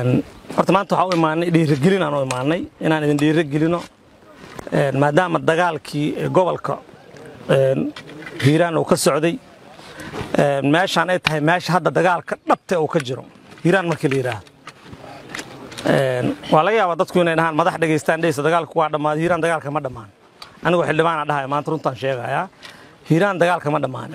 horta maanta waxaa u imaanay dhiirigelin aan u imaanay inaan idin dhiirigelino maadaama dagaalkii gobolka hiiraan uu ka socday meeshaan ay tahay meesha hadda dagaalka dhabte uu ka jiro hiiraan markii la yidhaahdo waa laga yaabaa dadku inay dhahaan madax dhegaystaan dheysa dagaalku waa dhammaaday hiiraan dagaalka ma dhammaan anigoo xildhibaana dhahaya maanta runtaan sheegayaa hiiraan dagaalka ma dhammaanin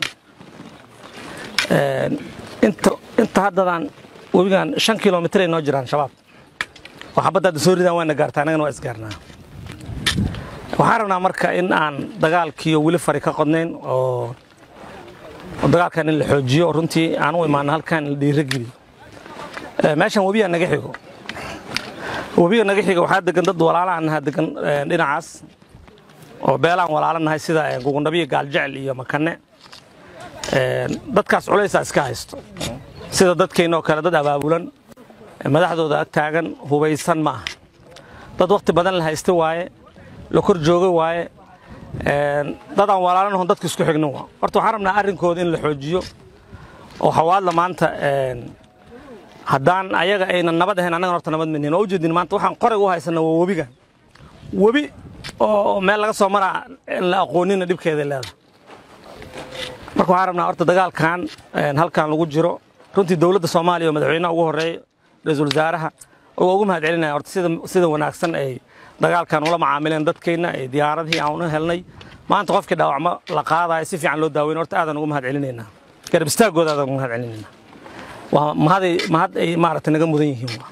inta inta haddadaan webigan shan kilomitir ay noo jiraan shabaab oo xabadda hadda soo ridaan waana gaartaa annagana waa isgaarnaa waxaan rabnaa marka in aan dagaalkiiyo weli fari ka qodnayn oo dagaalkan in la xoojiyo runtii aan u imaano halkan in la dhiirogeliyo meeshan webiyaa naga xigo webiga naga xiga waxaa degan dad walaalaan naha degan dhinacaas oo beelaan walaala nahay sida gugundhabiyo gaaljecel iyo makane dadkaas culaysaa iska haysto sida dadkeennoo kale dad abaabulan madaxdooda ag taagan hubaysan ma aha dad wakhti badan la haysta waaye la kor jooga waaye dad aan walaalanahon dadka isku xignin waa horta waxaan rabnaa arrinkooda in la xoojiyo oo hawaadla maanta haddaan ayaga aynan nabad ahayn annagan horta nabad manihin oo ujeedin maanta waxaan qorayga u haysana waa webigan webi oo meel laga soo maraa la aqoonina dhibkeeday leedahay marka waxaan rabnaa horta dagaalkan halkan lagu jiro runtii dowladda soomaaliya oo madaxweynaha ugu horreeya ra-iisul wasaaraha oo ugu mahad celinaya horta sida sida wanaagsan ay dagaalkan ula macaamileen dadkeenna ee diyaaradihii aan u helnay maanta qofkii dhaawacmo la qaadayo si fiican loo daaweyn horta aadaan ugu mahad celinaynaa garab istaagooda aadaan ugu mahad celinaynaa waa mahaday mahad ay maaragtay naga mudan yihiin waa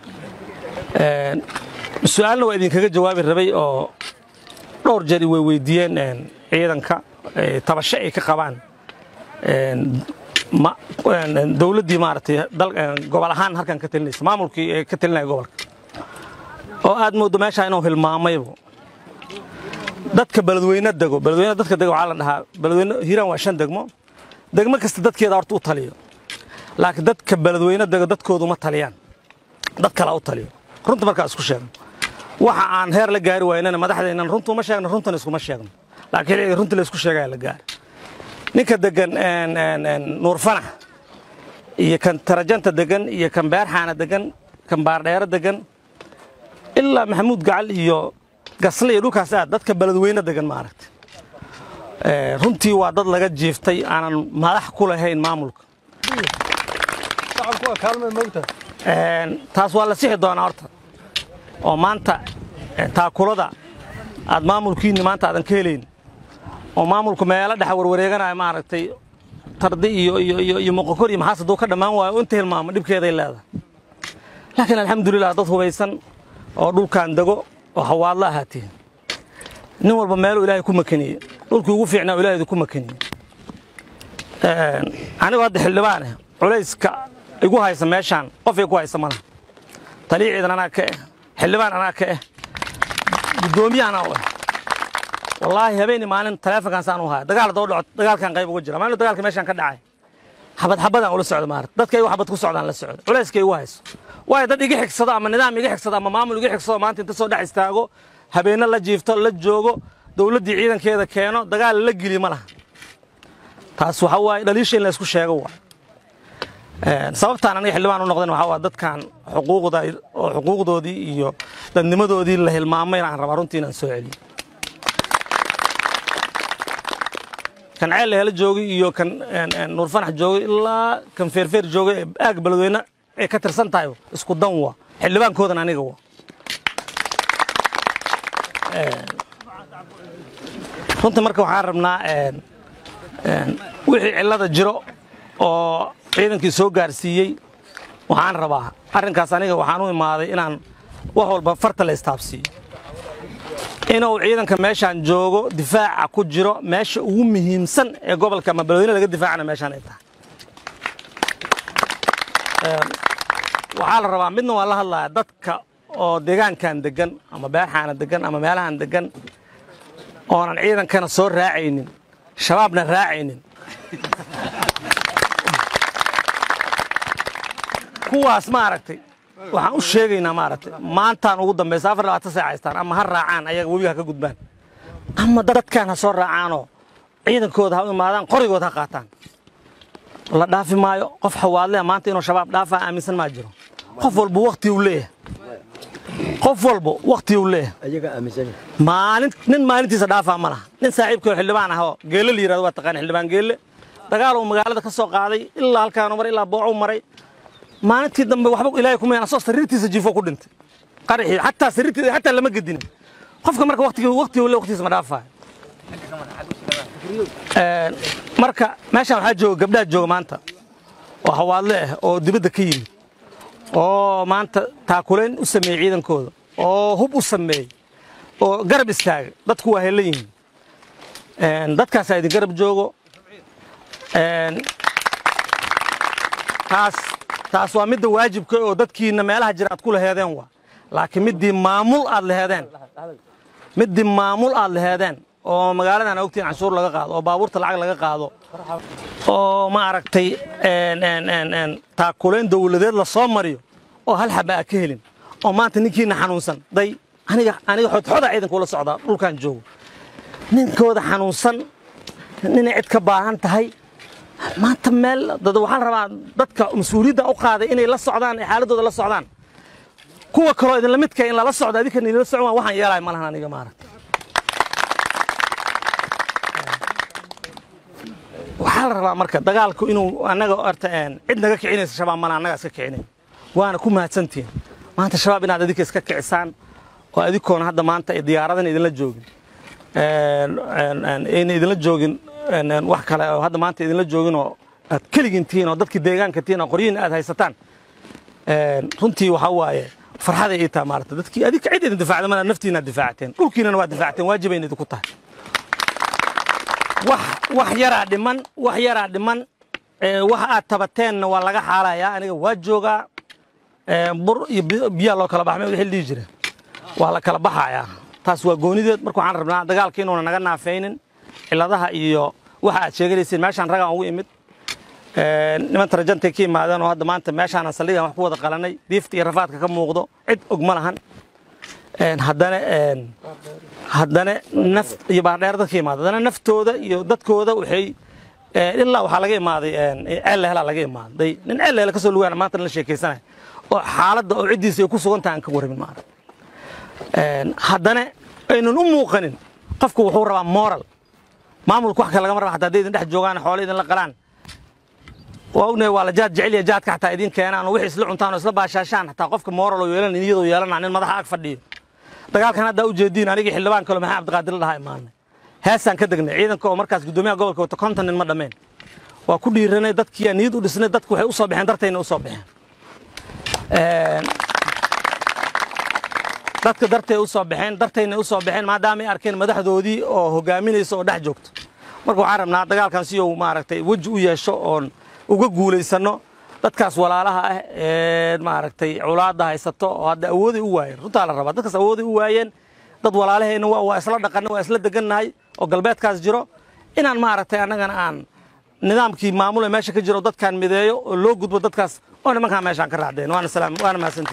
su-aalna waa idinkaga jawaabi rabay oo dhowr jeer way weydiiyeen ciidanka tabasho ay ka qabaan dowladdii maaragtay gobol ahaan halkan ka talinaysa maamulkii ee ka talinaya gobolka oo aad moodo meeshaa inuu hilmaamaybo dadka beledweyne dego beledweyne dadka dego waxaa la dhahaa beledweyne hiiraan waa shan degmo degmo kasta dadkeeda horta u taliyo laakiin dadka beledweyne dego dadkoodu ma taliyaan dad kalaa u taliyo runta markaa isku sheegno waxa aan heer la gaari waynana madaxdeennan runta uma sheegno runtana iskuma sheegno laakiin xilliga runta la isku sheegaya la gaari ninka degan nuur fanax iyo kan tarajanta degan iyo kan beerxaana degan kan baardheero degan ilaa maxamuud gacal iyo gasle iyo dhulkaas aad dadka beledweyne degan maaragtay runtii waa dad laga jiiftay aanan madax ku lahayn maamulka taas waa la sixi doonaa horta oo maanta taakulada aad maamulkiinni maanta aadan ka helayn oo maamulku meelo dhex warwareeganaya maaragtay tardi iyo iyo iyo iyo moqokor iyo maxaas hadduu ka dhammaan waayo inta hilmaamo dhibkeeday leedahay laakiin alxamdulilah dad hubaysan oo dhulkan dego oo hawaadla ahaatiin nin walba meeluu ilaahay ku makaniyey dhulkii ugu fiicnaa ilaahaydu ku makaniyey anigoo hadda xildhibaan ah culayska igu haysa meeshaan qof ay ku haysa malaha taliya ciidan anaa ka ah xildhibaan anaa ka ah guddoomiye anaa u ah wallaahi habeeni maalin taleefonkaan saan u haya dagaal haddoo dhaco dagaalkan qayb uga jira maalin dagaalka meeshaan ka dhacay xabad xabadaan ula socda maarata dadka igu xabad ku socdaan la socda culayska igu hayso waayo dad iga xigsado ama nidaam iga xigsado ama maamul iga xigsado maanta inta soo dhex istaago habeenno la jiifto la joogo dowladdii ciidankeeda keeno dagaal la geli ma laha taas waxa waaye dhaliisha in la isku sheego waa sababtaan aniga xildhibaan u noqdan waxaa waa dadkan xuquuqda oo xuquuqdoodii iyo dadnimadoodii la hilmaamay aan rabaa runtii inaan soo celiyo kan ceel la helo joogay iyo kan nuur fanax joogay ilaa kan feerfeer joogay ee aag beledweyne ay ka tirsan tahay isku dan waa xildhibaankoodan aniga waa runtii marka waxaan rabnaa wixii cillada jiro oo ciidankii soo gaarsiiyey waxaan rabaa arrinkaas aniga waxaan u imaaday inaan wax walba farta la istaabsiiyo inuu ciidanka meeshaan joogo difaaca ku jiro meesha ugu muhiimsan ee gobolka ama beledweyne laga difaacana meeshaan ay tahay waxaa la rabaa midna waa la hadlaya dadka oo deegaankan degan ama beerxaana degan ama meelahan degan oonan ciidankana soo raacaynin shabaabna raacaynin kuwaas maaragtay waxaan u sheegaynaa maaragtay maantaan ugu dambaysa afar labaatan saac haystaan ama ha raacaan ayaga webiga ha ka gudbaan ama dadkan ha soo raacaanoo ciidankooda ha u imaadaan qorigooda ha qaataan la dhaafi maayo qof xawaadlea maanta inuu shabaab dhaafaa aaminsan maa jiro qof walba wakti uu leeyahay qof walba wakti uu leeyahay ayaga aaminsan maalin nin maalintiisa dhaafaa ma laha nin saaxiibkao xildhibaan ah oo geelle la yirahdo waa taqaan xildhibaan geelle dagaal uu magaalada ka soo qaaday ilaa halkaanu maray ilaa boocuu maray maalintii dambe waxba ilaahay kuma asoo sariirtiisa jiifo ku dhintay qaraxii xataa sariirtiisa xataa lama gedinin qofka marka waqtigii waqtigii le waqtigiisa ma dhaafaayo Een, marka meeshaan waxaa jooga gabdhaha jooga maanta oo hawaadle ah oo dibadda ka yimid oo maanta taakulayn u sameeyey ciidankooda oo hub u sameeyey oo garab istaaga dadku waa helan yihiin Een, dadkaasaa idin garab joogo Een, taas taas waa midda waajibka oo dadkiina meelaha jira aad ku laheedeen waa laakiin middii maamul aad laheedeen middii maamul aad laheedeen oo magaaladan ogtiin canshuur laga qaado oo baabuurta lacag laga qaado oo ma aragtay een, een, een, een, taakulayn dowladeed la soo mariyo oo hal xaba aa ka helin oo maanta ninkiina xanuunsan day aniga aniga xodxoda ciidanka ula socdaa dhulkan joogo ninkooda xanuunsan ninay cid ka baahan tahay maanta meel dad waxaan rabaa dadka mas-uuliyadda u qaaday inay la socdaan ee xaaladooda la socdaan kuwa kaloo idinla midka in lala socdo adinkan idinla socon waa waxaan yeelaya malahan aniga maaragta waxaa la rabaa marka dagaalku inuu annaga horta een, cid naga kicinaysa shabaab mala annaga iska kicinayn waana ku mahadsantihin maanta shabaab inaad adinka iska kicisaan oo adinkoona hadda maanta ay diyaaradan idinla joogin Een, een, een, ayna idinla joogin een, een, wax kale oo hadda maanta idinla joogin oo aad keligin tihiin oo dadkii deegaanka tihiin oo qoryihin aad haysataan Een, runtii waxaa waaye farxaday ii taha maarata dadkii adinka cid idin difaacda mana naftiina difaacteen dhulkiinana waa difaacteen waajibayna idinku tahay wax wax yaraa dhiman wax yaraa dhiman ee, waxa aad tabateenna waa laga xaalayaa aniga waa joogaa Ee, bur iyo bi- biyaa loo kala baxmay wixii la dhihi jira waa la kala baxayaa taas waa goonideed marka waxaan rabnaa dagaalka inuuna naga naafaynin ciladaha iyo waxa aad sheeganaysiin meeshaan ragaan ugu imid Ee, niman tarajantay ka yimaadeen oo hadda maanta meeshaan saldhigan wax ku wada qalanay diifta iyo rafaadka ka muuqdo cid og ma lahan Een, haddana een, haddana naf iyo baardheer dadka imaada haddana naftooda iyo dadkooda waxay ee, ilaa waxaa laga imaaday een, ceel helaa laga imaaday nin ceel hele kasoo lugaana maanta la sheekaysanaya oo xaaladda oo ciddiisa ay ku sugan tahay aan ka warramin maarata Een, haddana aynan u muuqanin qofku wuxuu rabaa moral maamulka wax kale lagama raba hataa hadday idin dhex joogaan xoolo idin la qalaan waa ognahay waa la jaad jecel iyo jaadka xataa idin keenaan oo wixii isla cuntaan oo isla baashaashaan xataa qofka moral oo yeelan iyadoo yeelana nin madaxa ag fadhiyo dagaalkan haddaa u jeediin anigii xildhibaan kale maxaa cabdiqaadir la dhahaa imaanay heesaan ka degnay ciidanka oo markaas guddoomiyaha gobolka wata konton nin ma dhameen waa ku dhiiranay dadkii niyad u dhisnay dadku waxay u soo baxeen dartayna u soo baxeen Een, dadka dartay u soo baxeen dartayna u soo baxeen maadaama ay arkeen madaxdoodii oo hogaaminaysa oo dhex joogto marka waxaan rabnaa dagaalkan si uu maaragtay weji u yeesho oon uga guulaysano dadkaas walaalaha ah ee maaragtay culaadda haysato oo hadda awooday u waayeen runtaa la rabaa dadkaas awooday u waayeen dad walaalahayna waa waa isla dhaqanna waa isla degannahay oo galbeedkaas jiro inaan maaragtay annagana aan nidaamkii maamul ee meesha ka jiro dadkaan mideeyo oo loo gudbo dadkaas oo nimankaan meeshaan ka raacdeen waana salaam waana mahadsantihin